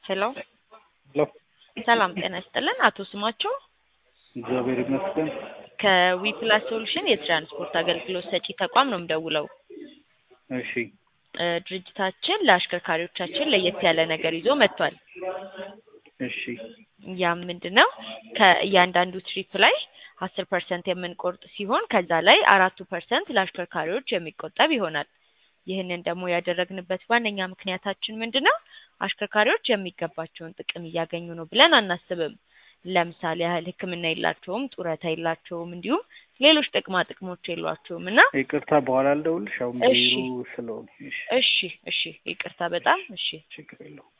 ሄሎ ሄሎ ሰላም ጤና ይስጥልን። አቶ ስማቸው እግዚአብሔር ይመስገን። ከዊፕላስ ሶሉሽን የትራንስፖርት አገልግሎት ሰጪ ተቋም ነው የምደውለው። እሺ እ ድርጅታችን ለአሽከርካሪዎቻችን ለየት ያለ ነገር ይዞ መጥቷል። እሺ ያም ምንድን ነው ከእያንዳንዱ ትሪፕ ላይ አስር ፐርሰንት የምንቆርጥ ሲሆን ከዛ ላይ አራቱ ፐርሰንት ለአሽከርካሪዎች የሚቆጠብ ይሆናል። ይህንን ደግሞ ያደረግንበት ዋነኛ ምክንያታችን ምንድን ነው? አሽከርካሪዎች የሚገባቸውን ጥቅም እያገኙ ነው ብለን አናስብም። ለምሳሌ ያህል ሕክምና የላቸውም፣ ጡረታ የላቸውም፣ እንዲሁም ሌሎች ጥቅማ ጥቅሞች የሏቸውም እና ይቅርታ በኋላ ልደውልሽ። አሁን እሺ። ቢሮ ስለሆነ እሺ፣ እሺ እሺ ይቅርታ በጣም እሺ ችግር የለውም።